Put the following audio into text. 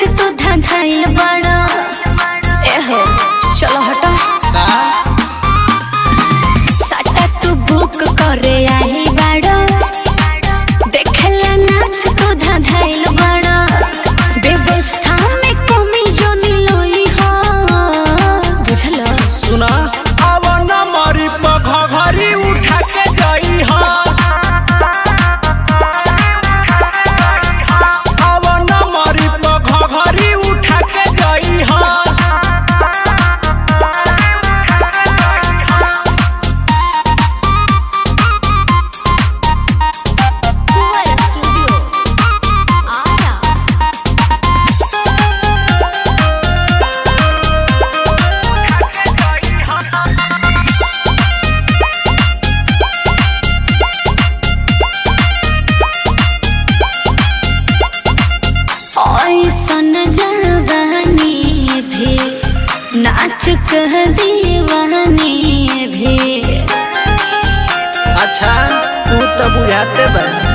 तू धधाइल बड़ा एहो चलो हटा का साटा तू बुक करे आई बड़ा देखला नाच तू धधाइल बड़ा व्यवस्था में कमी जो निलोई हो बुझलो सुना अब न मरी पघरी उठा के गई हा अब न मरी पघरी उठा के गई हा स्टूडियो आरा ऐसन जवानी भी नाच कह दीवानी भी अच्छा तू तो बुझाते बा